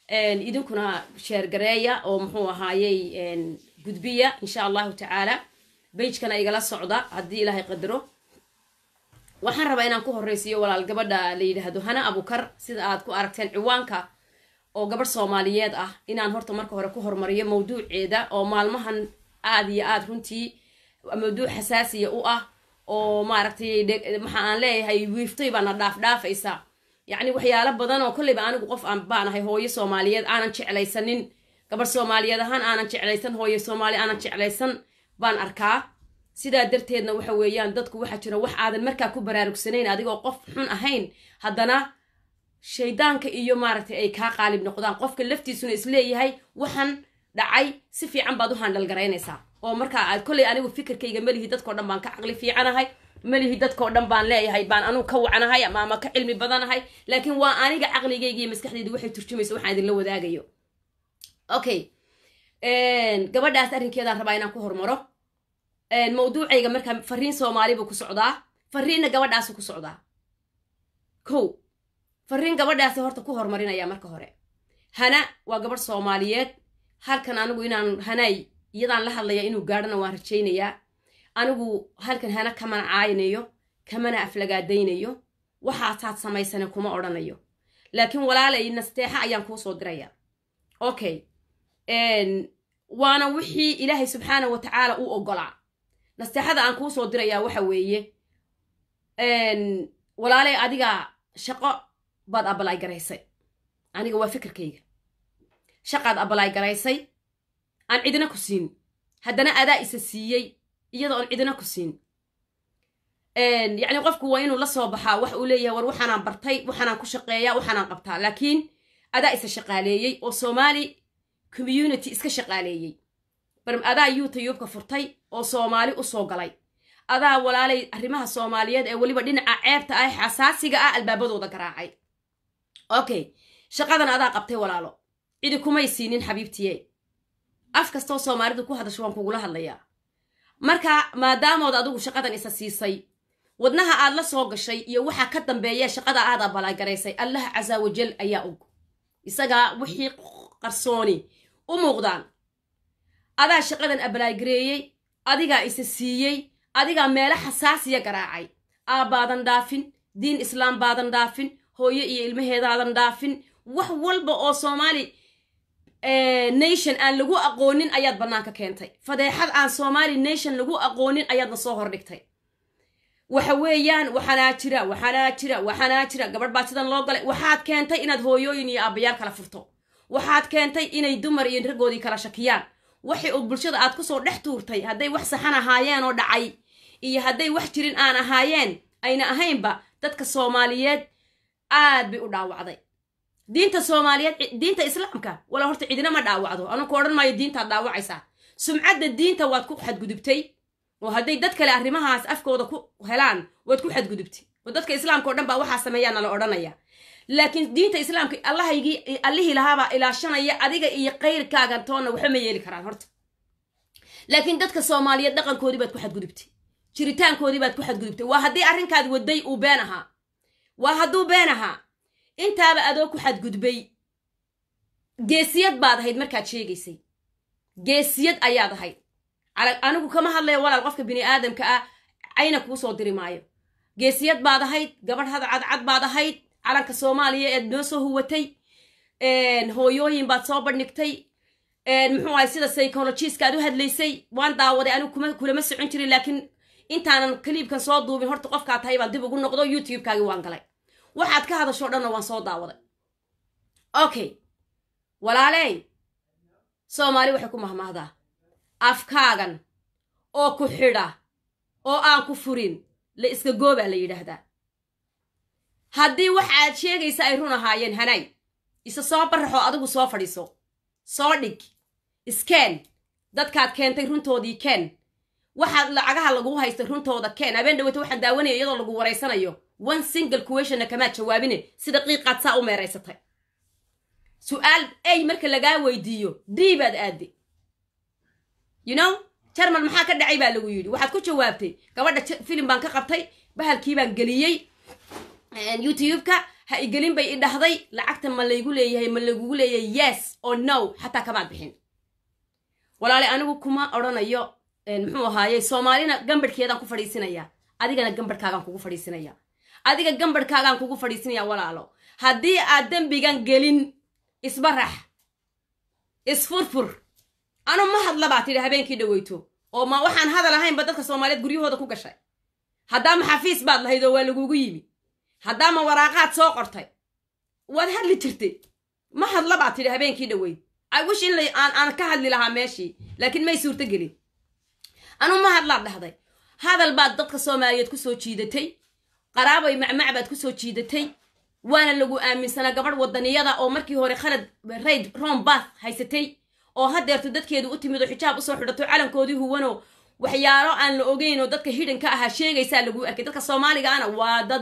idinkuna sheergareeya oo muxuu ahaayey gudbiya insha allahu tacaala bagekana igala socda haddii ilaahay qadaro waxaan rabaa inaan ku horreysiiyo walaal gabadha la yidhaahdo hana abukar sida aad ku aragteen ciwaanka oo gabadh soomaaliyeed ah inaan horta marka hore ku hormariyo mawduuceeda oo maalmahan aad iyo aad runtii mawduuc xasaasiya u ah oo maaragtay waxa aan leeyahay wiiftay baana dhaaf dhaafaysa yacni waxyaalo badan oo kolleyba anigu qof aan baanahay hooyo soomaaliyeed aanan jeclaysanin gabadh soomaaliyeed ahaan aanan jeclaysan hooyo soomaali aanan jeclaysan baan arkaa sidaa darteedna waxa weeyaan dadku waxaa jira wax aadan markaa ku baraarugsanayn adigoo qof xun ahayn haddana shaydaanka iyo maaragtay ay kaa qaalib noqdaan qofka laftiisuna isleeyahay waxaan dhacay si fiican baad u handhalgaraynaysaa oo markaa aad kolley anigu fikirkayga melihi dadkao dhan baan ka caqli fiicanahay melihi dadkao dhan baan leeyahay baan anugu ka wacanahay ama ama ka cilmi badanahay laakiin waa aniga caqligayga iyo maskaxdayda waxay turjumaysa waxaan idinla wadaagayo okay gabadhaas arrinkeedaan rabaa inaan ku hormaro mawduucayga markaa fariin soomaali buu ku socdaa fariinna gabadhaasu ku socdaa ko fariin gabadhaasi horta ku hormarinaya marka hore hana waa gabadh soomaaliyeed halkan anigu inaan hanaay iyadaan la hadlaya inuu gaadhana waan rajaynayaa anigu halkan hana kamana caaynayo kamana aflagaadaynayo waxaasaad samaysane kuma odhanayo laakiin walaalay nasteexa ayaan kuu soo diraya okay waana wixii ilaahay subxaana wa tacaala u ogolaa nasteexada aan kuu soo dirayaa waxa weeye walaalay adiga shaqo baad abalaay garaysay aniga waa fikirkayga shaqaad abalaay garaysay aan cidina ku siin haddana adaa isa siiyey iyada oon cidina ku siin yacni qofku waa inuu la soo baxaa wax uu leeyahay war waxaanaan bartay waxaanaan ku shaqeeyaa waxaanaan qabtaa laakiin adaa isa shaqaaleeyey oo soomaali community iska shaqaaleeyey bar adaa youtubeka furtay oo soomaali u soo galay adaa walaalay arrimaha soomaaliyeed ee weliba dhinaca ceebta ah xasaasiga ah albaabadooda garaacay okay shaqadan adaa qabtay walaalo cidi kumay siinin xabiibtiye af kastoo soomaalidu ku hadasho waan kugula hadlayaa marka maadaamood adigu shaqadan isa siisay wadnaha aad la soo gashay iyo waxaa ka dambeeya shaqada aad abalaagaraysay allah casa wajal ayaa og isagaa wixii qarsooni u muuqdaan adaa shaqadan abalaagareeyey adigaa isa siiyey adigaa meelo xasaasiya garaacay aabbaadan dhaafin diin islaam baadan dhaafin hooyo iyo ilmaheedaadan dhaafin wax walba oo soomaali nation aan lagu aqoonin ayaad bannaanka keentay fadeexad aan somali nation lagu aqoonin ayaadna soo hordhigtay waxa weeyaan waxanaa jira waxanaa jira waxanaa jira gabadh baa sidan loo galay waxaad keentay inaad hooyooyin iyo aabbayaal kala furto waxaad keentay inay dumar iyo raggoodii kala shakiyaan waxay oo bulshada aad kusoo dhex tuurtay hadday wax saxan ahaayeen oo dhacay iyo hadday wax jirin aan ahaayeen ayna ahaynba dadka soomaaliyeed aad bay u dhaawacday diinta soomaaliyeed diinta islaamka wala horta cidina ma dhaawacdo anuu ku odhan maayo diintaad dhaawacaysaa sumcadda diinta waad ku xadgudubtay oo hadday dad kale arrimahaas afkooda ku helaan waad ku xadgudubtay oo dadka islaamka o dhan baa waxaa sameeyaana la odhanaya laakiin diinta islaamka allahaygii allihii lahaabaa ilaashanaya adiga iyo kayrkaaga toonna waxba ma yeeli karaan horta laakiin dadka soomaaliyeed dhaqankoodii baad ku xadgudubtay jiritaankoodii baad ku xadgudubtay waa haddii arrinkaad waday uu been ahaa waa hadduu been ahaa intaaba adoo ku xadgudbay geesiyad baad ahayd markaad sheegaysay geesiyad ayaad ahayd anigu kama hadlayo walaal qofka bini aadamka ah cayna kuu soo diri maayo geesiyad baad ahayd gabadh had cadcad baad ahayd calanka soomaaliya eed noo soo huwatay hooyooyin baad soo bandhigtay muxuu ahay sida psychologiska aad u hadlaysay waan daawaday anigu kuma kulama socon jirin laakiin intaanan kaliibkan soo duubin horta qofkaa tahay baan dib ugu noqdo youtube-kaagii waan galay waxaad ka hadashoo dhanna waan soo daawaday okay walaaley soomaali waxay ku mahmahdaa afkaagan oo ku xidha oo aan ku furin la iska goobaa la yidhaahdaa haddii wax aad sheegaysa ay run ahaayeen hanaay isa soo baraxoo adigu soo fadhiiso soo dhig iskeen dadkaad keentay runtoodii keen waxaad lacagaha lagugu haystay runtooda keen habeen dhaweyta waxaan daawanaya iyadoo lagu waraysanayo one single questionna kamaad jawaabine sida qiiqaad saa u meeraysatay su-aal ay marka lagaa weydiiyo d baad aade you know jarmal maxaa ka dhacay baa lagu yidhi waxaad ku jawaabtay gabadha filim baan ka qabtay bahalkii baan geliyey youtube-ka ha igelin bay i dhahday lacagta ma laygu leeyahay ma lagugu leeyahay yes oo no xataa kamaad bixin walaale anigu kuma odhanayo muxuu ahaaye soomaalina gambadhkeedaan ku fadhiisinaya adigana gambadhkaagaan kugu fadhiisinaya adiga gambadhkaagaan kugu fadhiisinaya walaalo haddii aad dembigan gelin isbarax isfurfur anu ma hadla baa tidhi habeenkii dhaweyto oo ma waxaan hadal ahaynba dadka soomaaliyeed guryahooda ku gashay haddaama xafiis baad lahayd oo waa lagugu yimi haddaama waraaqaad soo qortay waad hadli jirtay ma hadla baad tidhi habeenkii dhaweyd i wish in aan aan ka hadli lahaa meeshii laakiin may suurto gelin anu ma hadlaad dhahday hadal baad dadka soomaaliyeed kusoo jiidatay qaraabay macmac baad kusoo jiidatay waana lagu aaminsanaa gabadh wadaniyada oo markii hore khalad rayd rom bath haysatay oo hadeerto dadkeedu u timid oo xijaab usoo xidhato calankoodii huwanoo waxyaalo aan la ogeyn oo dadka hidhanka ahaa sheegaysaa laguu arkay dadka soomaaligaana waa dad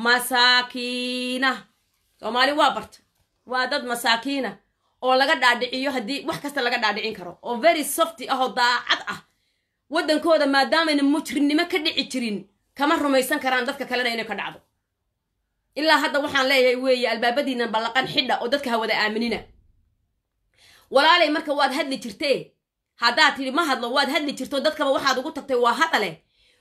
masaakiina soomaali waa barta waa dad masaakiina oo laga dhaadhiciyo haddii wax kasta laga dhaadhicin karo oo very softy ah oo daacad ah waddankooda maadaamayna mujrimnimo ka dhici jirin kama rumaysan karaan dadka kalena inay ka dhacdo ilaa hadda waxaan leeyahay weeye albaabadiina ballaqan xidha oo dadka hawada aaminina walaalay marka waad hadli jirtee haddaad tidhi ma hadlo waad hadli jirto dadkaba waxaad ugu tagtay waa hadale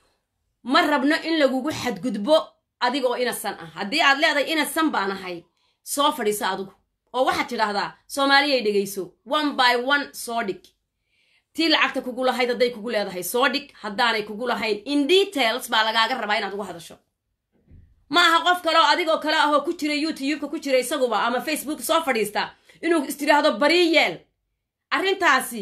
ma rabno in lagugu xadgudbo adiga oo inasan ah haddii aad leedahay inasan baan ahay soo fadhiiso adigu oo waxaad tidhaahdaa soomaaliyay dhegayso one by one soo dhig tii lacagta kugu lahayd hadday kugu leedahay soo dhig haddaanay kugu lahayn in details baa lagaaga rabaa inaad ugu hadasho ma aha qof kale oo adigoo kale ahoo ku jira youtubeka ku jira isaguba ama facebook soo fadhiista inuu istidhaahdo barii yeel arrintaasi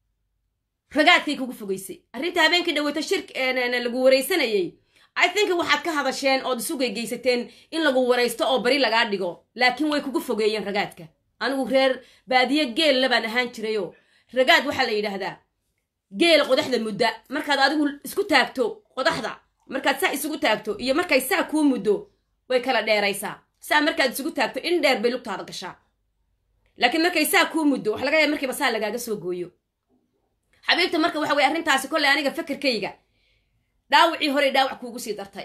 ragaadkay kugu fogaysay arrinta habeenkii dhaweyto shir lagu waraysanayay i think waxaad ka hadasheen ood isu geygeysateen in lagu waraysto oo bari lagaa dhigo laakiin way kugu fogeeyeen ragaadka anigu reer baadiye geella baan ahaan jirayoo ragaad waxaa la yidhaahdaa geela qodaxda mudda markaad adigu isku taagto qodaxda markaad saa isugu taagto iyo markay saa kuu muddo way kala dheeraysaa saa markaad isugu taagto in dheer bay lugtaada gashaa laakiin markay saa kuu muddo waxa laga yaaba markiiba saa lagaaga soo gooyo xabiibta marka waxa weye arrintaasi kolley aniga fakerkayga dhaawacii horey dhaawac kuugu sii dartay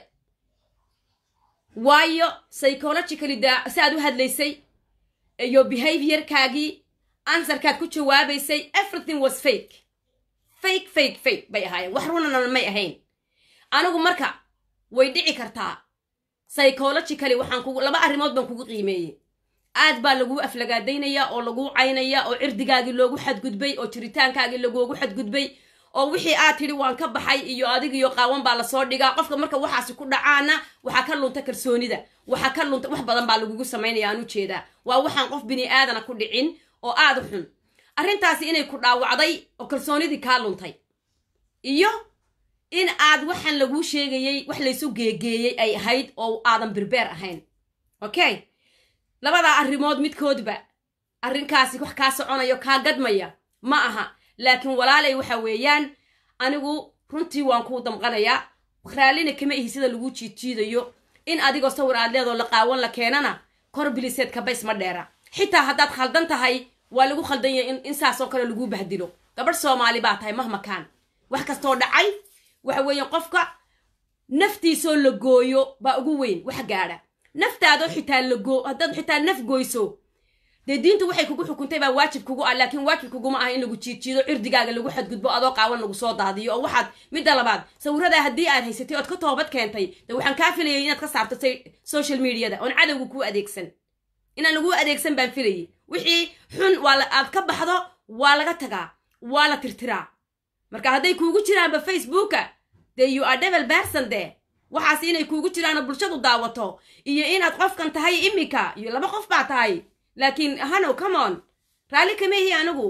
waayo psychologically daa si aad u hadlaysay iyo behaviorkaagii ansarkaad ku jawaabaysay everything was fake fake fake fake bay ahaayeen wax runana may ahayn anigu marka way dhici kartaa psychologically waxaan kugu laba arrimood baan kugu qiimeeyey aad baa laguu aflagaadaynaya oo laguu caynaya oo cirdigaagii loogu xadgudbay oo jiritaankaagii lagoogu xadgudbay oo wixii aad tidhi waan ka baxay iyo adigiyo qaawan baa lasoo dhigaa qofka marka waxaasi ku dhacaana waxaa ka lunta kalsoonida waxaa ka lunta wax badan baa lagugu samaynaya aan u jeedaa waa waxaan qof bini aadana ku dhicin oo aada xun arrintaasi inay ku dhaawacday oo kalsoonidii kaa luntay iyo in aad waxaan laguu sheegayey wax laysu geegeeyey ay ahayd oo aadan birbeer ahayn okay labadaa arrimood midkoodba arrinkaasi wax kaa soconayo kaa gadmaya ma aha laakiin walaalay waxa weeyaan anigu runtii waan kuu damqanayaa raallina kama ihi sida lagu jiidjiidayo in adigoo sawir aad leedoo la qaawan la keenana kor biliseed kabays ma dheera xitaa haddaad khaldan tahay waa lagu khaldan yahay in saasoo kale laguu bahdilo gabadh soomaali baa tahay mahmakaan wax kastoo dhacay waxa weeyaan qofka naftiisoo la gooyo baa ugu weyn wax gaadha naftaadoo xitaa lagoo haddaad xitaa naf goyso dee diintu waxay kugu xukuntay baa waajib kugu ah laakiin waajib kuguma ah in lagu jiidjiido cirdigaaga lagu xadgudbo adoo qaawan lagu soo daadiyo oo waxaad midda labaad sawiradaa haddii aad haysatay ood ka toobad keentay de waxaan kaa filayay inaad ka saarto social mediada oon cadowga kuu adeegsan inaan laguu adeegsan baan filayay wixii xun waa aad ka baxdo waa laga tagaa waa la tirtiraa marka hadday kuugu jiraanba facebooka dee you are devil berson de waxaas inay kuugu jiraano bulshadu daawato iyo inaad qofkan tahay imika iyo laba qof baa tahay laakiin hanow comon raalli kamehi anigu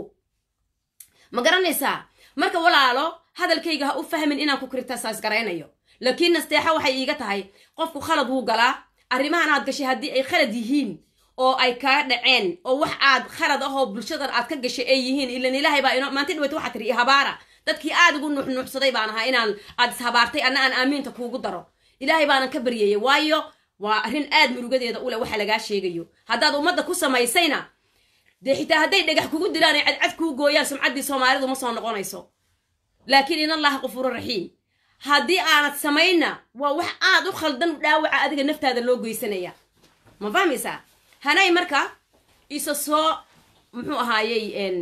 ma garanaysaa marka walaalo hadalkayga ha u fahmin inaan ku kritisaas garaynayo laakiin nasteexa waxay iiga tahay qofku khalad wuu galaa arrimahan aad gashay haddii ay khalad yihiin oo ay kaa dhaceen oo wax aad khalad ahoo bulshadan aad ka gashay ay yihiin ilan ilaahay baa ino maanta dhaweyta waxaa tiri habaara dadkii aad ugu nuuxnuuxsaday baan ahaa inaan aad ishabaartay anna aan aamiinta kuugu daro ilaahay baanan ka baryayay waayo waa arrin aad murugadeeda u leh waxa lagaa sheegayo haddaad ummadda ku samaysayna dee xitaa hadday dhagax kugu dilaan ay cadcad kuu gooyaan sumcaddii soomaalidu ma soo noqonayso laakiin in allaha qafuuru raxiim haddii aanad samaynna waa wax aad u khaldan dhaawaca adiga naftaada loo geysanaya ma fahmaysaa hanay marka isa soo muxuu ahaayey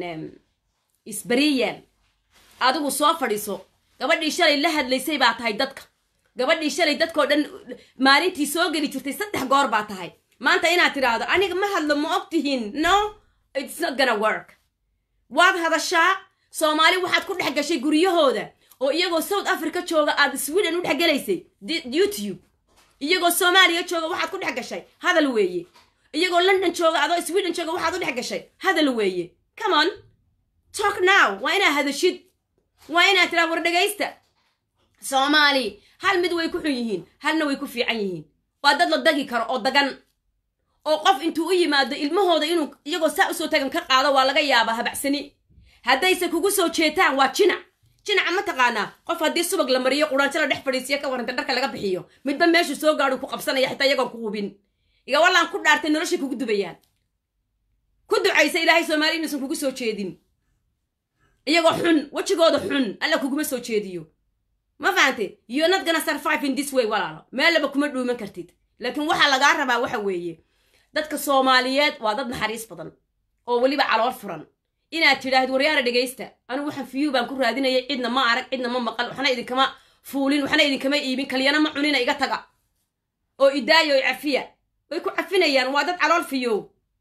isbariyeel adigu soo fadhiiso gabadhii shalay la hadlaysay baa tahay dadka gabadhii shalay dadkao dhan maalintii soo geli jirtay saddex goor baa tahay maanta inaad tidhaahdo aniga ma hadlo ma og tihiin no it's not gonna work waad hadashaa soomaali waxaad ku dhex gashay guryahooda oo iyagoo south africa jooga aad sweden u dhex gelaysay youtube iyagoo soomaaliya jooga waxaad ku dhex gashay hadal weeye iyagoo london jooga adoo sweden jooga waxaad u dhex gashay hadal weeye come on talk now waa inaad hadashid waa inaad tiraa war dhegaysta soomaali hal mid way ku xun yihiin halna way ku fiican yihiin waa dad la dagi karo oo dagan oo qof intuu u yimaado ilmahooda inuu iyagoo saa usoo tagan ka qaado waa laga yaabaa habacsani haddayse kugu soo jeetaan waa jinac jinaca ma taqaanaa qof haddii subag la mariyo quraanjo la dhex fadhiisiyo ka warranta dharka laga bixiyo midba meeshuu soo gaadhu ku qabsanaya xitaa iyagoon ku hubin iga wallaan ku dhaartay noloshay kugu dubayaan ku ducaysa ilaahay soomaali inuusan kugu soo jeedin iyagoo xun wejigooda xun alla kuguma soo jeediyo ma fahantay you're not gonna survive in this way walaalo meellaba kuma dhuuman kartid laakiin waxaa lagaa rabaa waxa weeye dadka soomaaliyeed waa dad naxariis badan oo weliba calool furan inaad tidhaahid waryaara dhegaysta anigu waxaan fiyuu baan ku raadinayay cidna ma arag cidna ma maqal waxna idinkama fuulin waxna idinkama iibin kaliyana ma cunina iga taga oo idaayo oo cafiya way ku cafinayaan waa dad calool fiyow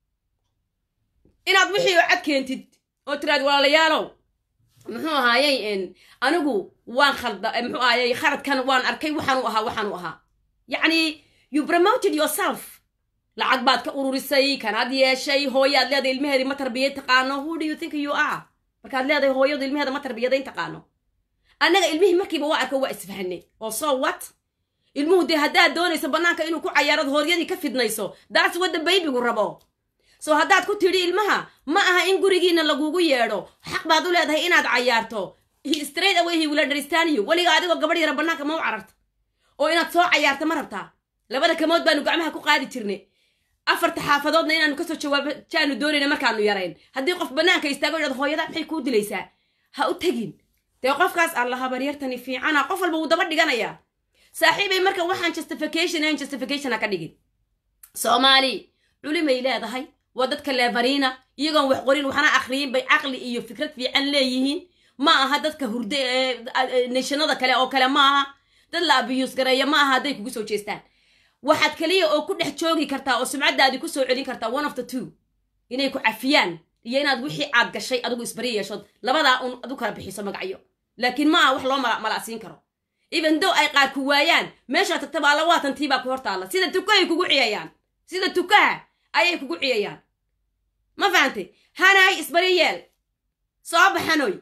inaad wixii oo cad keentid oo tiraad walaalayaalow muxuu ahaayey anigu waan khalda muxuu ahaayey kharadkan waan arkay waxaanu ahaa waxaanu ahaa yacni you promoted yourself lacag baad ka ururisay kanaad yeeshay hooyaad leedahay ilmaheedii ma tarbiyad taqaano who do you think you are markaad leedahay hooyadu ilmaheeda ma tarbiyadayn taqaano annaga ilmihii markiiba waa arko waa isfahanay oo so what ilmuhu dee haddaad doonayso bannaanka inuu ku cayaarad hooryadii ka fidnayso daas wadda baybigu rabo soo haddaad ku tidhi ilmaha ma aha in gurigiina lagugu yeedho xaq baad u leedahay inaad cayaarto straight away he will understand you weliga adigoo gabadh yara bannaanka ma u cararta oo inaad soo cayaarta ma rabtaa labada kamood baanu gacmaha ku qaadi jirnay afarta xaafadoodna inaanu kasoo jawaabo jaanu doonayna markaanu yarayn haddii qof bannaanka istaago idhad hooyada maxay kuu dilaysaa ha u tegin dee qofkaas alla habaryartani fiicana qof walba wuu daba dhiganayaa saaxiibay marka waxaan justification ahayn justification ha ka dhigin soomaali culimay leedahay waa dadka leefariina iyagoon wax qorin waxna akhriyin bay caqli iyo fikrad fiican leeyihiin ma aha dadka hurde nashanada kale oo kale ma aha dad la abiyuus gareeya ma aha hadday kugu soo jeestaan waxaad kaliya oo ku dhex joogi kartaa oo sumcaddaadii ku soo celin kartaa one of the two inay ku cafiyaan iyo inaad wixii aad gashay adigu isbari yeeshood labadaa un adu kala bixiso magacyo laakiin ma aha wax loo malacsiin karo even dow ay qaar ku waayaan meeshaa tagtaba alla waatantii baa ku hortaalla sida tukahay kugu ciyayaan sida tukaha ayay kugu ciyayaan ma fahantay hanaay isbari yeel soo baxanoy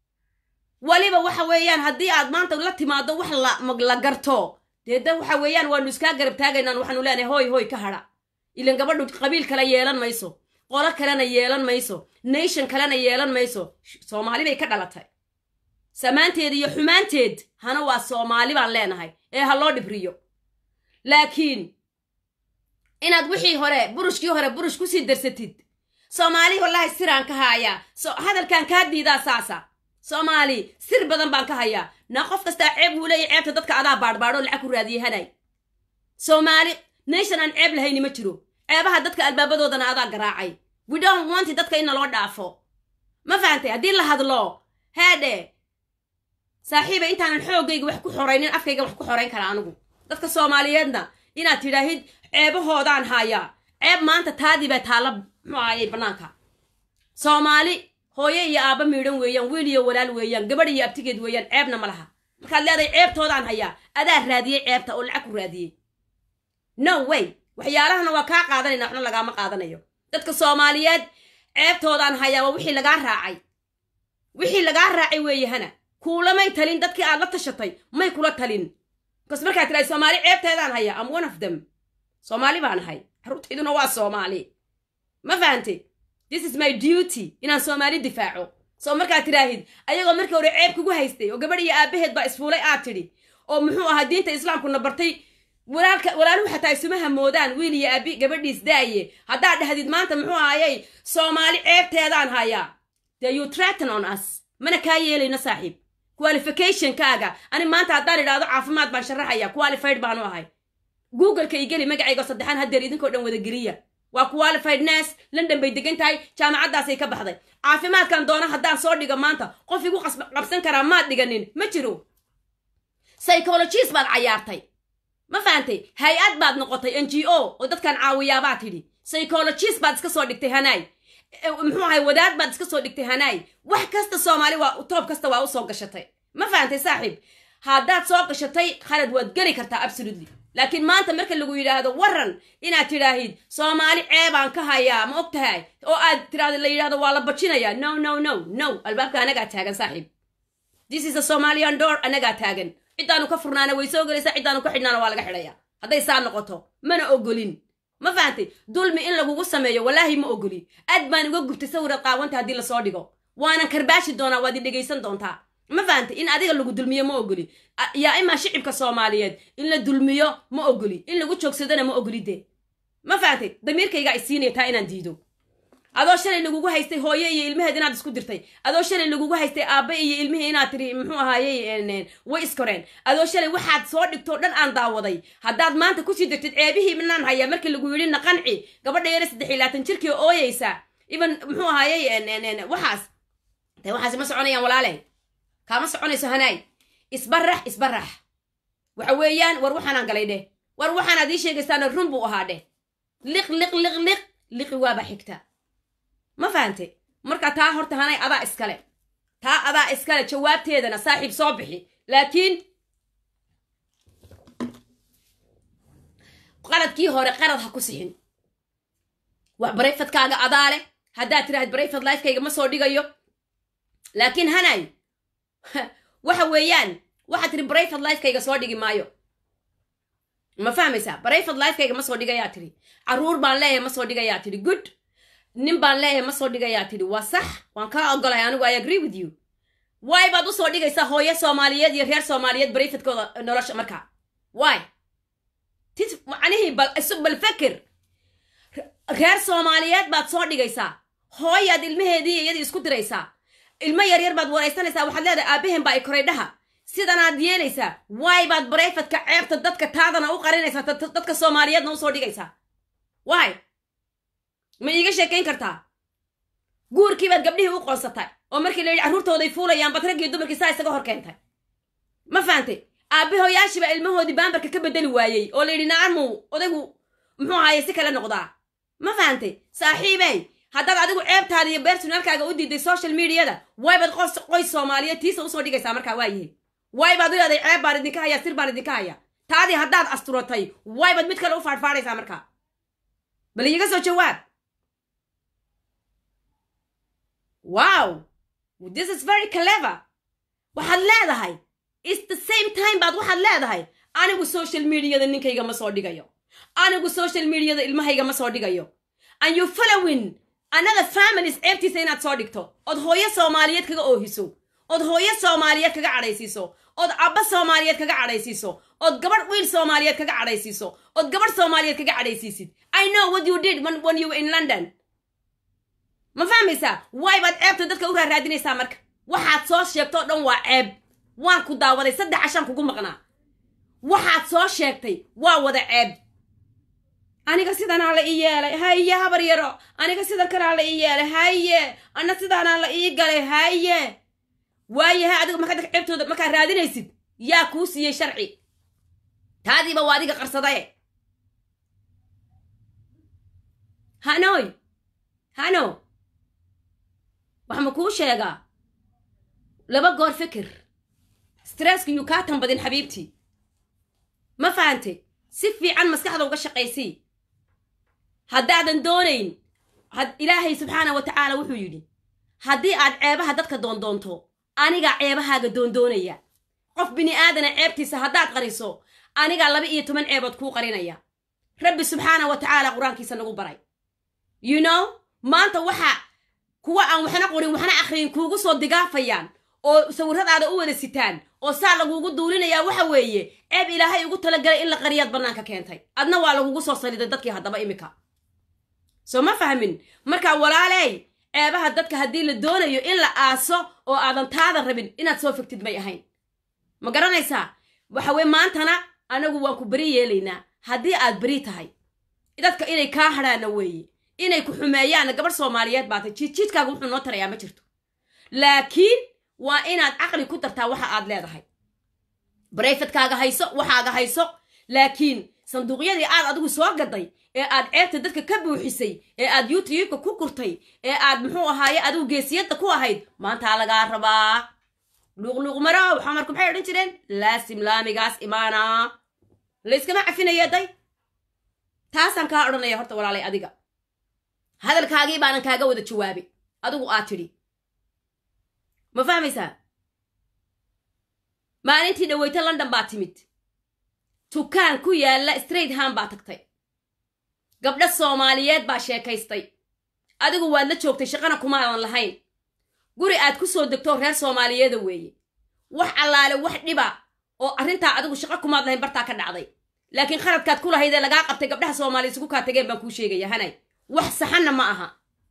weliba waxa weeyaan haddii aad maanta la timaado wax la garto dee da waxa weeyaan waanu iskaa garab taagaynaan waxaanu leenahay hoy hoy ka hadha ilan gabadhu qabiil kale yeelan mayso qolo kalena yeelan mayso nation kalena yeelan mayso soomaali bay ka dhalatay samaanteed iyo xumaanteed hana waa soomaali baan leenahay ee ha loo dhibriyo laakiin inaad wixii hore burushkii hore burush kusii darsatid soomaali wallaahi siraan ka haayaa so hadalkaan kaa diidaa saasa soomaali sir badan baan ka hayaa naa qof kastaa ceeb wuu leeya ceebta dadka adaa baadhbaadho lacag ku raadiyey hanay soomaali nation aan ceeb lahayni ma jiro ceebaha dadka albaabadoodana adaa garaacay we don't want dadka inna loo dhaafo ma fahantay haddii la hadlo heedhe saaxiiba intaanan xoogayga wax ku xoraynin afkayga wax ku xorayn kara anigu dadka soomaaliyeedna inaad tidhaahid ceebahoodaan haayaa ceeb maanta taadii baa taalla muxuu ahayay bannaanka soomaali hooyo iyo aabba miidhan weeyaan wiil iyo walaal weeyaan gabadh iyo abtigeed weeyaan ceebna ma laha markaad leedahay ceebtoodaan hayaa adaa raadiyey ceebta oo lacag ku raadiyey no way waxyaalahana waa kaa qaadanayna waxna lagaama qaadanayo dadka soomaaliyeed ceebtoodaan hayaa waa wixii lagaa raacay wixii lagaa raacay weeye hana kuulamay talin dadkii aad la tashatay may kula talin bas markaad tirahay soomaali ceebteedaan hayaa am one of them soomaali baan ahay carruurtayduna waa soomaali ma fahantay this is my duty inaan soomaali difaaco soo markaad tidhaahid ayagoo markii hore ceeb kugu haystay oo gabadh iyo aabaheed baa isfuulay aad tidhi oo muxuu ahaa diinta islaamkuna bartay walaalka walaaluhu xataa isuma hamoodaan wiil iyo aabi gabadhiis daaye haddaad dhahdid maanta muxuu ahayey soomaali ceebteedaan hayaa dee you threaten on us mana kaa yeelayno saaxiib qualificationkaaga ani maanta haddaan idhaahdo caafimaad baan sharaxaya qualified baanu ahay googleka igeli magacaygo saddexaan haddeer idinkoo dhan wada geliya waa qualified nurse london bay degan tahay jaamacaddaasay ka baxday caafimaadkan doono haddaan soo dhigo maanta qof igu qabsan karaa maad dhiganin ma jiro psychologist baad cayaartay ma fahantay hay-ad baad noqotay n g o oo dadkan caawiyaabaad tidhi psychologist baad iska soo dhigtay hanaay muxuu ahay wadaad baad iska soo dhigtay hanaay wax kasta soomaali waa toob kasta waa u soo gashatay ma fahantay saaxiib haddaad soo gashatay khalad waad geli kartaa absolutely laakiin maanta marka lagu yidhaahdo waran inaad tidhaahid soomaali ceebaan ka hayaa ma og tahay oo aad tidhahdo la yidhahdo waa la bajinayaa no no no no albaabka anagaa taagan saaxiib this is a somalian door anagaa taagan ciddaanu ka furnaana way soo gelaysaa ciddaanu ka xidhnaana waa laga xidhaya hadday saa noqoto mana ogolin ma fahantay dulmi in lagugu sameeyo wallaahi ma ogoli aad baan uga gubtay sawiraad qaawanta haddii lasoo dhigo waanan karbaashi doonaa waad i dhegaysan doontaa ma fahantay in adiga lagu dulmiyo ma ogoli yaa imaa shicibka soomaaliyeed in la dulmiyo ma ogoli in lagu joogsadana ma ogoli dee ma fahantay damiirkaygaa isiinaya taa inaan diido adoo shalay lagugu haystay hooye iyo ilmaheed inaad isku dirtay adoo shalay lagugu haystay aabbe iyo ilmihii inaad tiri muxuu ahaayey way iskoreen adoo shalay waxaad soo dhigtoo dhan aan daawaday haddaad maanta kusii dirtid ceebihii minaan hayaa markii lagu yidhi naqanci gabadha yara saddex iyo labaatan jirkii ooyeysa even muxuu ahaayey waxaas de waxaas ma soconayaan walaale kaama soconayso hanaay isbarax isbarax waxa weeyaan war waxaanaan galay dheh war waxaanaad ii sheegaysaana run buu ahaa dheh liq liq liq liq liqi waaba xigta ma fahante marka taa horta hanay adaa iskale taa adaa iskale jawaabteedana saaxiib soo bixi laakiin qaladkii hore qalad ha ku sixin wax barayfadkaaga adaa leh haddaad tiraahid barayfad lifekayga ma soo dhigayo laakiin hanay waxa weeyaan waxaad tiri barayfad lifekayga soo dhigi maayo ma fahmaysaa barayfad lifekayga ma soo dhigayaa tiri carruur baan leeyahay ma soo dhigayaa tiri good nin baan leeyahay ma soo dhigayaa tidhi waa sax waan kaa ogolahay anigu i agree with you waay baad usoo dhigaysaa hooyo soomaaliyeed iyo reer soomaaliyeed barayfadkooda nolosha markaa waay tis macnihii bal isu bal feker reer soomaaliyeed baad soo dhigaysaa hooyaad ilmaheedii iyadii isku diraysaa ilmo yaryar baad waraysanaysaa waxaad leedahay aabaheen baa i koray dhaha sidanaad yeelaysaa waay baad barayfadka ceebta dadka taadana u qarinaysaa dadka soomaaliyeedna usoo dhigaysaa waay ma iiga sheekayn kartaa guurkii baad gabdhihii u qoonsatay oo markii la yidhi carruurtooday fuulayaan bad raggii dumarkii saa isaga hor keentay ma fahantay aabbahoyaashiibaa ilmahoodii baambarka ka bedeli waayey oo la yidhi nacamu odaygu muxuu ahaaye si kale noqdaa ma fahantay saaxiibey haddaad adigu ceebtaada iyo bersonaalkaaga u diiday social mediada way baad qos qoys soomaaliyeed tiisa usoo dhigaysaa markaa waayahay way baad u leeday ceeb baan idinka hayaa sir baan idinka hayaa taadii haddaad asturatay way baad mid kale u faadhfaadhaysaa markaa bal iiga soo jawaab wow this is very clever waxaad leedahay is the same time baad waxaad leedahay anigu social mediada ninkayga ma soo dhigayo anigu social mediada ilmahayga ma soo dhigayo and you following another families ceebtiisa inaad soo dhigto ood hooyo soomaaliyeed kaga oohiso ood hooyo soomaaliyeed kaga cadhaysiiso ood abba soomaaliyeed kaga cadhaysiiso ood gabadh wiil soomaaliyeed kaga cadhaysiiso ood gabadh soomaaliyeed kaga cadhaysiisid i know what you did when, when you were in london ma fahmaysaa waay baad ceebta dadka u raaraadinaysaa marka waxaad soo sheegto o dhan waa ceeb waan ku daawaday saddex cashaan kugu maqnaa waxaad soo sheegtay waa wada ceeb aniga sidanaa la ii yeelay haye habar yaro aniga sidan kalaa la ii yeelay haye ana sidaanaa la ii galay haye waayahay adiga markaa dadka ceebtooda markaa raadinaysid yaa kuu siiyey sharci taadiiba waa adiga qarsadaye hanoy hano wax ma kuu sheegaa laba goor fikir stresska yuu kaa tanbadin xabiibtii ma fahantay si fiican maskaxda uga shaqaysii haddaadan doonayn ilaahay subxaana wa tacaala wuxuu yidhi haddii aad ceebaha dadka doondoonto anigaa ceebahaaga doondoonaya qof bini aadana ceebtiisa haddaad qariso anigaa laba iyo toban ceebood kuu qarinaya rabbi subxaana wa tacaala qur-aankiisa nagu baray you know maanta waxa kuwa aan waxna qorin waxna akhriyin kuugu soo digaafayaan oo sawiradaada u wada sitaan oo saa lagugu duulinayaa waxa weeye ceeb ilaahay ugu talagalay in la qariyaad bannaanka keentay adna waa lagugu soo saliday dadkii haddaba imika soo ma fahmin marka walaaley ceebaha dadka haddii la doonayo in la aaso oo aadan taada rabin inaad soo fogtid may ahayn ma garanaysaa waxa weye maantana anagu waan ku beri yeelaynaa haddii aad beri tahay dadka inay kaa hadhaana weeye inay ku xumeeyaanna gabadh soomaaliyeed baatay jiidjiidkaaga wuxuu noo tarayaa ma jirto laakiin waa inaad caqli ku dartaa waxa aad leedahay barayfadkaaga hayso waxaaga hayso laakiin sanduuqyadii aad adigu soo gaday ee aad ceebta dadka ka buuxisay ee aad youtubeka ku gurtay ee aad muxuu ahaaye adigu geesiyadda ku ahayd maantaa lagaa rabaa luuqluuq marow xamarku maxay odhan jireen laasim laamigaas imaana layskama cafinaya day taasaan kaa odhanaya horta walaalay adiga hadalkaagii baanan kaaga wada jawaabay adigu aad tidhi ma fahmaysaa maalintii dhaweyta london baa timid tukaan ku yaalla straight ham baa tagtay gabdho soomaaliyeed baa sheekaystay adigu waad la joogtay shaqana kumaadan lahayn guri aad ku soo degto reer soomaaliyeeda weeye wax allaale wax dhiba oo arrintaa adigu shaqo kumaad lahayn bartaa ka dhacday laakiin khaladkaad ku lahaydee lagaa qabtay gabdhaha soomaaliya isugu kaa tageen baan kuu sheegaya hanay wax saxanna ma aha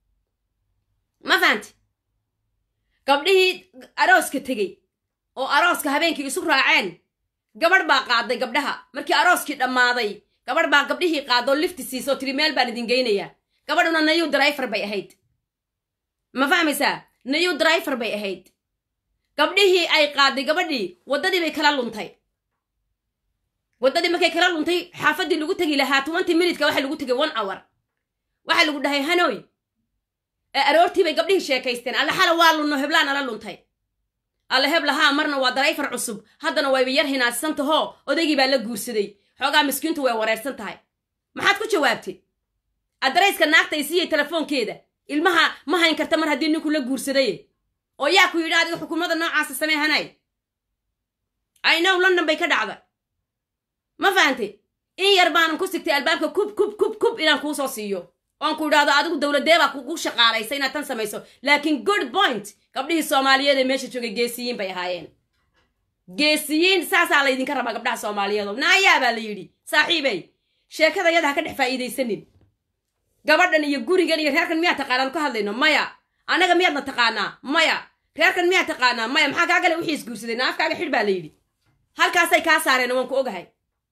ma fahanti gabdhihii arooska tegey oo arooska habeenkii isu raaceen gabadh baa qaaday gabdhaha markii arooskii dhammaaday gabadh baa gabdhihii qaadoo lifti siisoo tiri meel baan idin geynayaa gabadhuna nayu drifer bay ahayd ma fahmaysaa nayu drifer bay ahayd gabdhihii ay qaaday gabadhii waddadii bay kala luntay waddadii markay kala luntay xaafaddii lagu tegi lahaa twenty minutka waxa lagu tegay one hour waxaa lagu dhahay hanoy ee aroortii bay gabdhihii sheekaysteen alle xala waa lunno heblaa nala luntay alle heblahaa marna waa darayfar cusub haddana wayba yar hinaadsantaho odaygii baa la guursaday xoogaa miskiintu way wareersan tahay maxaad ku jawaabtay adarayska naagta isiiyey telefoonkeeda ilmaha ma hayn karta mar haddii ninku la guursaday oo yaa ku yidhi adiga xukuumadda noocaasa samee hanay aynow london bay ka dhacda ma fahantay in yar baanan ku sigtay albaabka kub kub kub kub inaan kuu soo siiyo oon ku idhaahdo adigu dowladee baa kugu shaqaalaysa inaad tan samayso laakiin good point gabdhihii soomaaliyeed ee meesha joogay geesiyiin bay ahaayeen geesiyiin saasaa laydinka rabaa gabdhaha soomaaliyeed oo naayaa baa la yidhi saaxiibey sheekada yada ha ka dhex faa'iidaysanin gabadhan iyo gurigan iyo reerkan miyaa taqaanaan ka hadlayno maya annaga miyaadna taqaanaa maya reerkan miyaa taqaanaa maya maxaa kaa gale wixii isguursaday naafkaaga xidh baa la yidhi halkaasay kaa saareen waan ku ogahay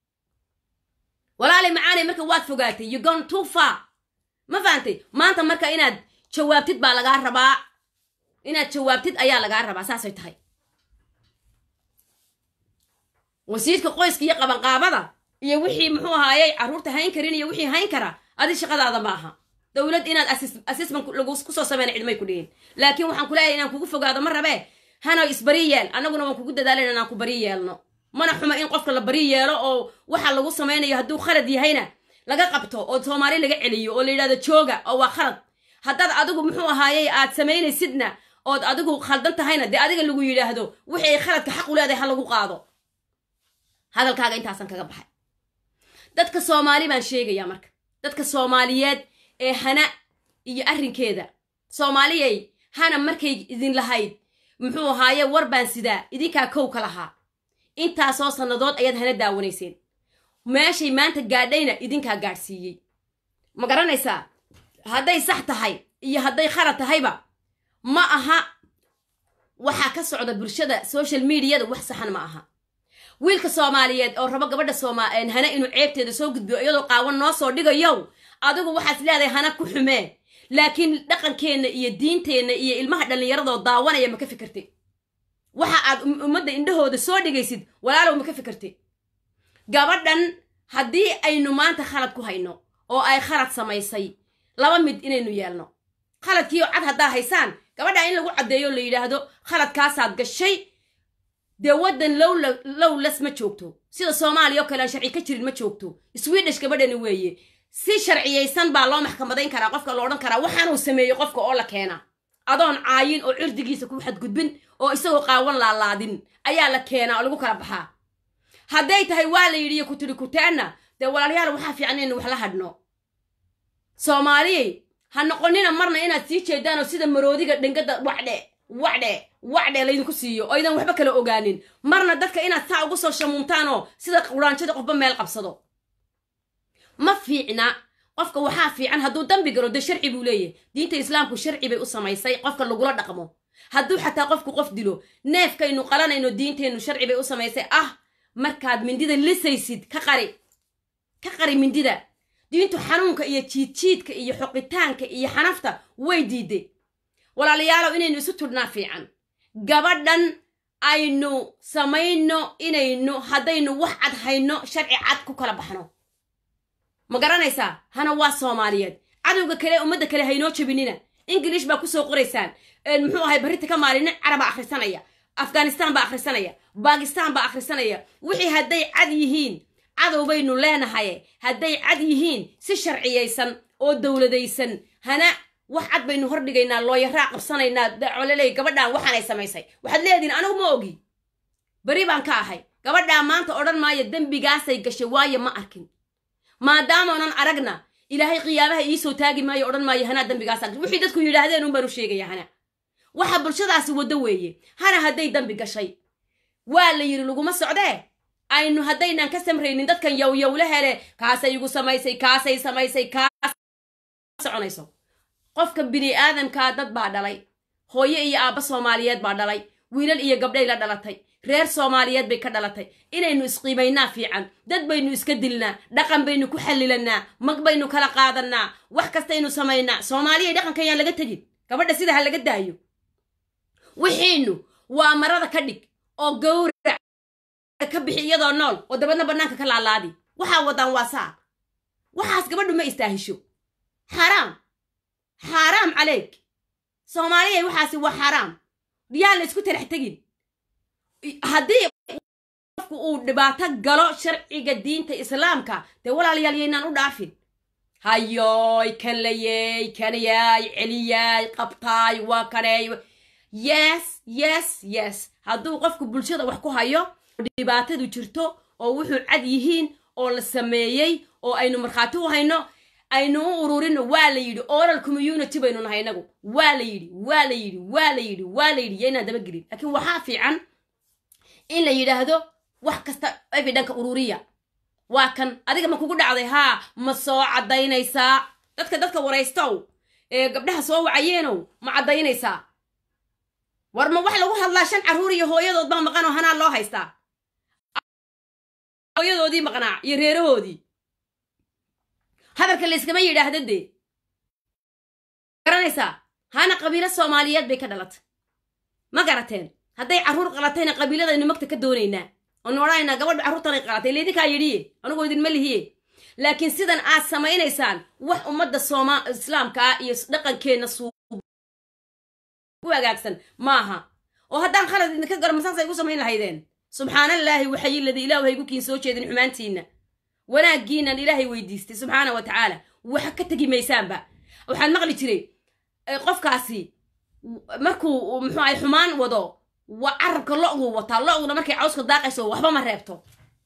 walaalay macaanay marka waad fogaatay you gone too far ma fahantay maanta marka inaad jawaabtid baa lagaa rabaa inaad jawaabtid ayaa lagaa rabaa saasay tahay wasiirka qoyska iyo qabanqaabada iyo wixii muxuu ahaayey carruurta hayn karin iyo wixii hayn kara adi shaqadaada ma aha dowlad inaad assessment lagu kusoo sameyna cidmay ku dhihin laakiin waxaan ku leeyahay inaan kugu fogaado ma rabee hano isbari yeel annaguna waan kugu dadaalan inaan ku bari yeelno mana xuma in qofka la bari yeelo oo waxa lagu samaynayo hadduu khalad yahayna laga qabto oo soomaali laga celiyo oo la yidhahdo jooga oo waa khalad haddaad adigu muxuu ahaayey aad samaynaysidna ood adigu khaldan tahayna dee adiga lagu yidhaahdo wixii khaladka xaq u leedahay ha lagu qaado hadalkaaga intaasan kaga baxay dadka soomaali baan sheegayaa marka dadka soomaaliyeed ee hana iyo arrinkeeda soomaaliyay hana markay idin lahayd muxuu ahaaye war baan sidaa idinkaa kow ka lahaa intaasoo sannadood ayaad hana daawanayseen meeshay maanta gaadhayna idinkaa gaadhsiiyey ma garanaysaa hadday sax tahay iyo hadday khalad tahayba ma aha waxaa ka socda bulshada social mediada wax saxan ma aha wiilka soomaaliyeed oo rabo gabadha sooma hana inuu ceebteeda soo gudbiyo iyadoo qaawan noo soo dhigayow adigu waxaad leedahay hana ku xumee laakiin dhaqankeenna iyo diinteenna iyo ilmaha dhallinyaradoo daawanaya ma ka fikirtay waxa aad ummadda indhahooda soo dhigaysid walaalow ma ka fikirtay gabadhan haddii aynu maanta khalad ku hayno oo ay khalad samaysay laba mid inaynu yeelno khaladkiio cad haddaa haysaan gabadha in lagu caddeeyo la yidhaahdo khaladkaasaad gashay dee waddan lowlas ma joogto sida soomaaliya oo kale aan sharci ka jirin ma joogto swedish gabadhani weeye si sharciyaysan baa loo maxkamadayn karaa qofka la odhan karaa waxaanuu sameeyey qofka oo la keena adoon caayin oo cirdigiisa ku xadgudbin oo isagoo qaawan laalaadin ayaa la keenaa oo lagu kala baxaa hadday tahay waa la yidhi iyo ku tidhi kutaanna dee walaalayaal waxaa fiican inaynu wax la hadhno soomaaliyey ha noqonina marna inaad sii jeedaan oo sida maroodiga dhengada wacdhe wacdhe wacdhe laydinku siiyo oo aydan waxba kala ogaanin marna dadka inaad saa ugu soo shamuumtaan oo sida quraanjada qofba meel qabsado ma fiicna qofka waxaa fiican hadduu dambi galo dee sharci buu leeyahy diinta islaamku sharci bay u samaysay qofka lagula dhaqmo hadduu xataa qofku qof dilo neefkaynu qalanayno diinteennu sharci bay u samaysay ah markaad mindida lisaysid ka qari ka qari mindida diintu xanuunka iyo jiidjiidka iyo xoqitaanka iyo xanafta way diiday walaalayaalow inaynu isu tudhnaa fiican gabadhan aynu samayno inaynu haddaynu wax cad hayno sharci cad ku kala baxno ma garanaysaa hana waa soomaaliyeed cadowga kale ummadda kale haynoo jabinina ingilish baa kusoo qoraysaan muxuu ahay barrinta ka maalina carabaa akhrisanaya afghanistan baa akhrisanaya bakistan baa akhrisanaya wixii hadday cad yihiin cadow baynu leenahay hadday cad yihiin si sharciyaysan oo dowladaysan hana wax cad baynu hordhigaynaa looyaraa qabsanaynaa dacoleley gabadhaan waxaanay samaysay waxaad leedihin anigu ma ogi beri baan ka ahay gabadhaa maanta odhan maayo dembigaasay gashay waayo ma arkin maadaamaanan aragna ilaahay qiyaamaha iisoo taagi maayo odhan maayo hanaa dembigaasa gashay wixii dadku yidhaahdeen un baan u sheegaya hana waxa bulshadaasi waddo weeye hana hadday dembi gashay waa la yidhi laguma socdee aynu haddaynaan ka samraynin dadkan yowyowle hele kaasay igu samaysay kaasay samaysay kaas soconayso qofka bini aadamkaa dad baa dhalay hooyo iyo aabba soomaaliyeed baa dhalay wiilal iyo gabdhay la dhalatay reer soomaaliyeed bay ka dhalatay inaynu isqiimaynaa fiican dad baynu iska dilnaa dhaqan baynu ku xallilannaa mag baynu kala qaadannaa wax kastaynu samaynaa soomaaliya dhaqanka ayaan laga tegin gabadha sida ha laga daayo wixiinu waa marada ka dhig oo gawrac ka bixi iyadoo nool oo dabadna bannaanka ka laalaadi waxaa wadaan waa saa waxaas gabadhu ma istaahisho xaaraam xaaraam caleyk soomaaliyay waxaasi waa xaaraam yaa la isku talax tegin haddii qofku uu dhibaato galo sharciga diinta islaamka dee walaalayaal yaynaan u dhaafin hayoy kan layey kanayaay celiyaay qabtaay waa kaneey yes yes yes hadduu qofku bulshada wax ku hayo dhibaatadu jirto oo wuxuu cad yihiin oo la sameeyey oo aynu markhaati u hayno aynu u ururino waa la yidhi oral community baynu nahay inagu waa la yidhi waa la yidhi waa la yidhi waa la yidhi yaynaan dabagelin laakiin waxaa fiican in la yidhaahdo wax kasta evidanka ururiya waa kan adiga ma kugu dhacday haa ma soo caddaynaysaa dadka dadka waraystow ee gabdhaha soo wacayeenow ma caddaynaysaa war ma wax lagu hadlaa shan carruur iyo hooyadood baa maqan oo hanaa loo haystaa hooyadoodii maqnaa iyo reerahoodii hadalka layskama yidhaahda dee garanaysaa hana qabiilo soomaaliyeed bay ka dhalatay ma garateen hadday carruur qalatayna qabiiladaynu magta ka doonaynaa oonu odhanaynaa gabadha carruurtanay qalatay laydinkaa yidhiye anigoo idinma lihiye laakiin sidan aad samaynaysaan wax ummadda sooma islaamka ah iyo dhaqankeenna suu u agaagsan maaha oo haddaan khalad idinka garo masaasay igu samayn lahaydeen subxaanallaahi waxayiladi ilaahu haygu kiin soo jeedin xumaantiinna wanaaggiinan ilaahay weydiistay subxaana wa tacaala waxa ka tegi maysaanba waxaan maqli jiray qofkaasi markuu muxuu ay xumaan wado waa carabka lo-guu wataa lo-guna markay cawska daaqayso waxba ma reebto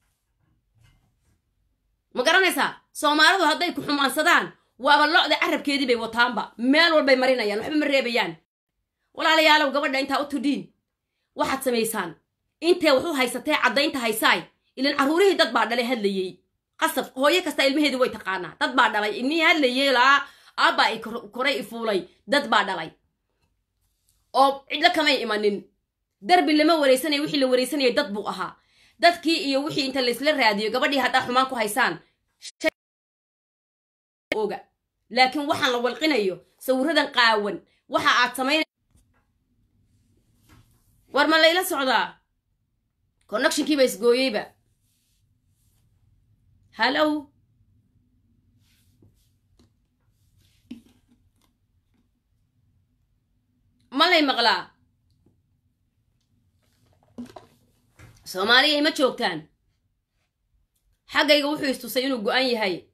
ma garanaysaa soomaalidu hadday ku xumaansadaan waaba lo-da carabkeedii bay wataanba meel walbay marinayaan waxba ma reebayaan walaalayaalow gabadha intaa u tudhiin waxaad samaysaan intee waxu haysatee caddaynta haysaay ilan carruurihii dad baa dhalay hadlayey qasab hooyo kasta ilmaheedii way taqaanaa dad baa dhalay ilmihii hadlayey laa aabbaa i koray i fuulay dad baa dhalay oo cidlo kamay imanin darbi lama waraysanaya wixii la waraysanayay dad buu ahaa dadkii iyo wixii inta laysla raadiyo gabadhii haddaa xumaan ku haysaan oga laakiin waxaan la walqinayo sawiradan qaawan waxa aad samayn war ma layla socdaa connectionkiiba isgooyeyba hallow ma lay maqlaa soomaaliyay ma joogtaan xaggayga wuxuu istusay inuu go-an yahay